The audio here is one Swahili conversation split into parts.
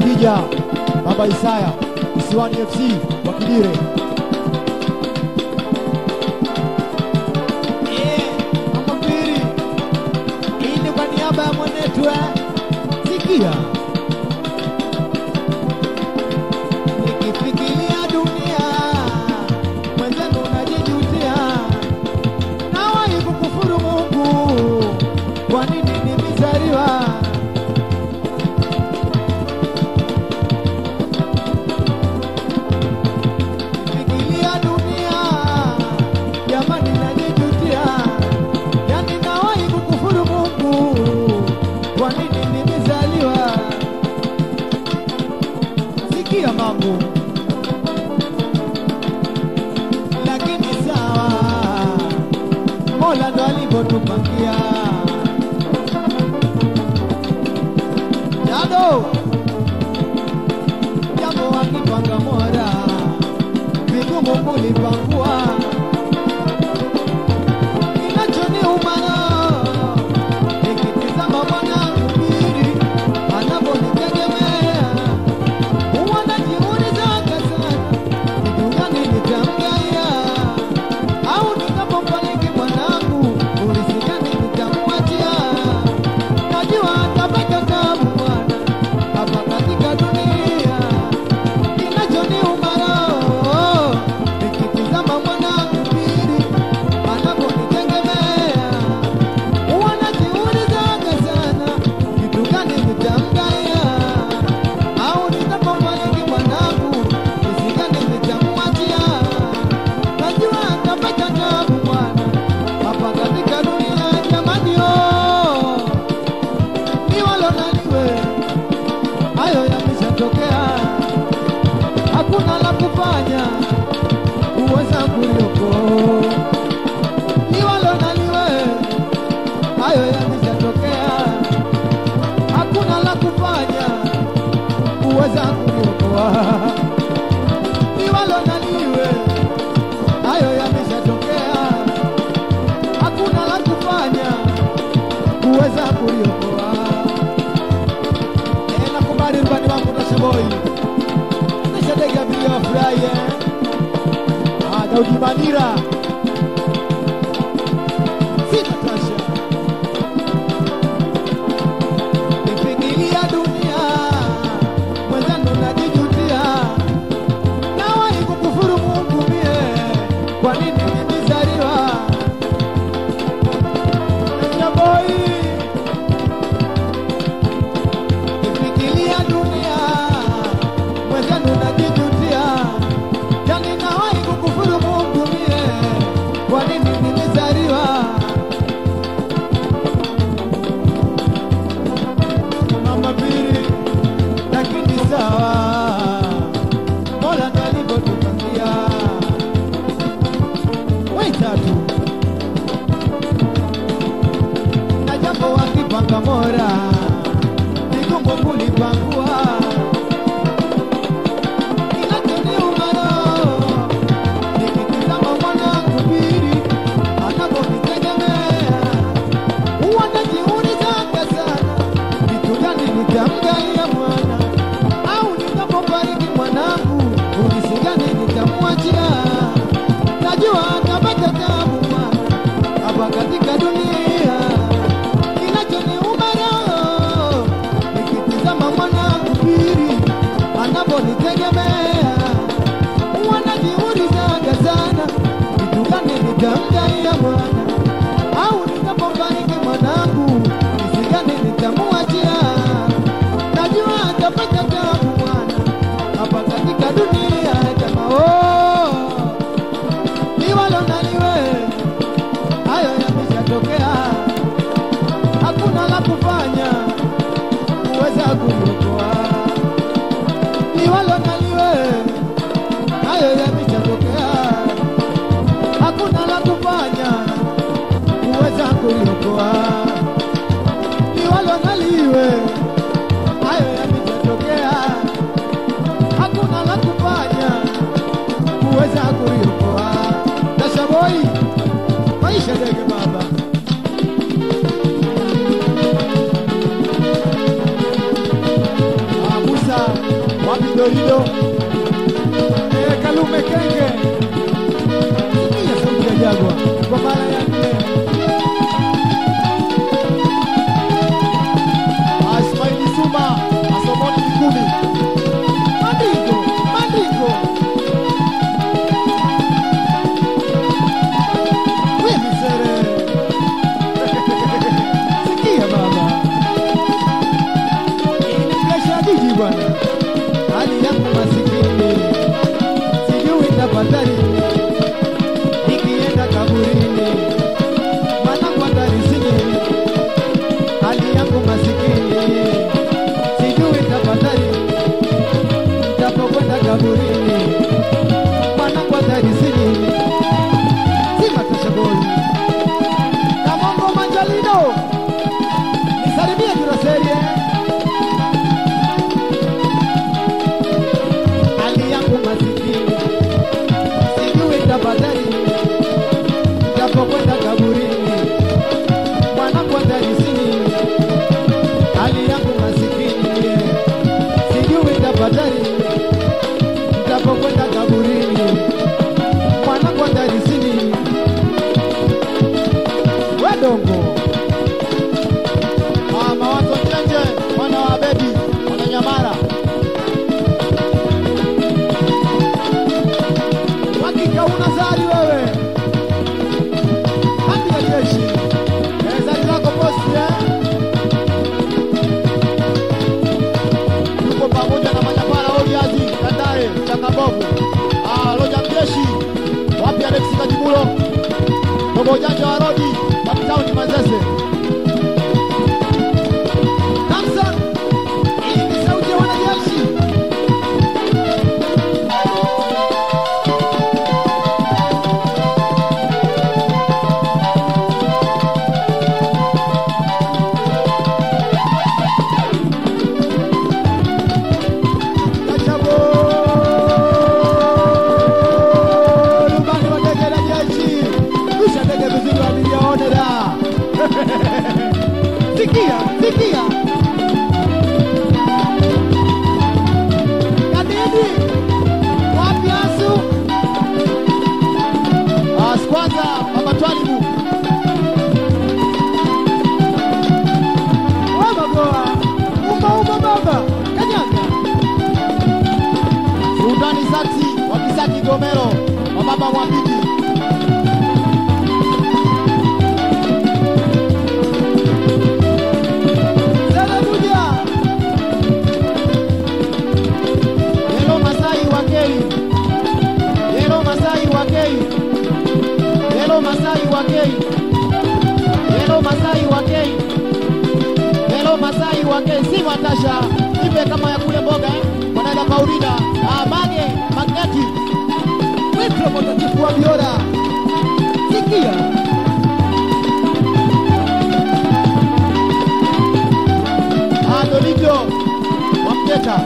Akija Baba Isaya Kisiwani FC wa Kidire. Eh, Mama Pili, hii ni kwa niaba ya mwanetu eh. Sikia, nikifikiria dunia mwenzenu najijutia, nawahi kukufuru Mungu, kwa nini nimezaliwa? Nikifikiria dunia jamani, najijutia, yani nawahi kukufuru Mungu, kwa nini nimezaliwa? Sikia mambo, lakini sawa, Mola ndo alivyotupangia. Jado jambo wakipanga mora vigumu kulipangua kinachoniuma nikitizama mwanangu pili anaponitegemea huwa najiulizaga sana kitu gani nitamgaya au nikapofariki mwanangu ulisi gani nitamwachia najua atapata tabu bwana hapa katika dunia kinachoniuma roho nikitizama mwanangu pili anaponitegemea huwa najiulizaga sana kitu gani nitamgaya au nitapofariki mwanangu jinsi gani nitamwachia najua atapata tabu bwana hapa katika dunia jamani oh niwalo naliwe hayo yameshatokea hakuna la kufanya uweza kulioko niwalo naliwe hayo yameshatokea hakuna la kufanya uweza kuliokoa niwalo naliwe hayo yameshatokea hakuna la kufanya kuweza kuliokoa Eh, nakubali rubani wangu Tashaboi nishadega vile wafurahi eh. Ah, Daudi Manira Sina tasha nifikiria dunia mwenzangu najijutia nawahi kukufuru Mungu mie kwa nini nimezaliwa Tashaboi nifikiria dunia mwenzangu najijutia yani nawahi kukufuru Mungu mie kwa nini nimezaliwa mama pili lakini sawa mola ndo alivyotupangia waitatu na jambo wakipanga mora vigumu kulipangua kinachoniumaro nikitizama mwanangu pili anaponitegemea huwa najiulizaga sana vitu gani nitamgaia mwana au nitapofariki mwanangu ulisi gani nitamwachia najua atapata tabu mwana hapa katika dunia kinachoniuma roho nikitizama mwanangu pili anaponitegemea huwa najiulizaga sana vitu gani nitamgaia mwana au nitapofariki mwanangu jinsi gani nitamwachia najua atapata tabu mwana hapa katika dunia jama oh, liwalo naliwe hayo yameshatokea hakuna la kufanya kuweza kuliokoa liwalo naliwe hayo yameshatokea hakuna la kufanya kuweza kuliokoa liwalo naliwe hayo yameshatokea hakuna la kufanya kuweza kuliokoa tashaboi maisha dege baba Ah, Musa Davido eh, Kalume Kenge. Sikia sauti ya Jagwa kwa mara ya nne. Ismaili Suma Asomoni Kikumi Mandingo, Mandingo. Wewe sere. Sikia baba. Hii ni presha ya jiji bwana. Hali yangu masikini. Sijui nitapata nini. Nikienda kaburini. Mwanangu atarisini. Hali yangu masikini. Sijui nitapata nini nitapokwenda kaburini, mwanangu atarisini, sima tashagoli Kamongo Manjalino, nisalimie Juraserie. Hali yangu masikini, sijui nitapata nini, nitapokwenda kaburini, mwanangu atarisini, hali yangu masikini, yeah. sijui nitapata nini nitapokwenda kaburini, mwanangu atarisini, wedongo Ah, Mawazo Njenje mwana wa Bebi Mwananyamara hakika una zari wewe, hadi ya jeshi Eh, zari lako posti eh? yuko pamoja na Manyamara Oliazi Tandale Changabovu Ah, Loja Mjeshi wapi Alex Kajibulo Dogo Ujanja wa Rodi Uptown Manzese Namsa, hii ni sauti ya wanajeshi. Kachabo, rubani wa ndege la jeshi, rusha ndege vizuri, abiria waone raha. Sikia, sikia. Kadidi, wapi asu? Ah, Skwanza Baba Twalibu Wewe goa. Umba umba baba. Kanyaga. Sultani Saksi wa Kisaki Gomero wa Baba Mwambiti Sele buja. Yelo Masai wa Kei Yelo Masai wa Kei Yelo Masai wa Kei Yelo Masai wa Kei Yelo Masai wa Kei si Matasha ipe kama ya kule mboga eh wanaenda Paulina ah Mage Magneti Wetro mtakatifu wa Biora. Sikia. ah Dolijo wa Mteta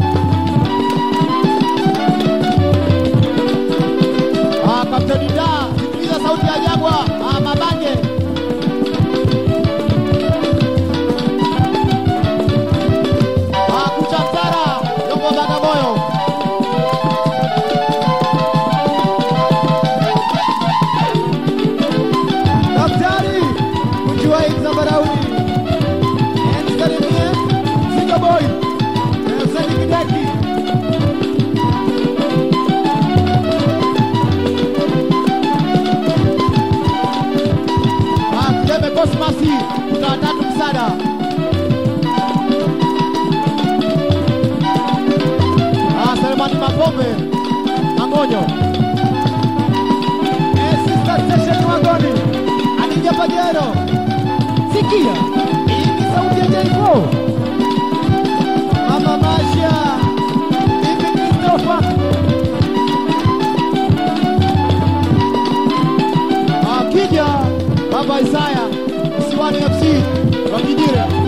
ah Kapteni Da sikiliza sauti ya Jagwa ah Mabange ah Kucha Mtara Yongo Bagamoyo Daktari. Kujua hii Zambarauni. Eh, nisalimie. Singa boy. Eh, Sani Kideki. Ah, Kideme Cosmasi kutoka tatu msada. Ah, Selemani Mapombe Mangonyo. Eh, Sister Station Wagoni. Adija Pajero. Sikia. Hii ni sauti ya J4. Mama Masha. Bibi Christopher. Ah, Kija Baba Isaya Msiwani FC wa Kijire.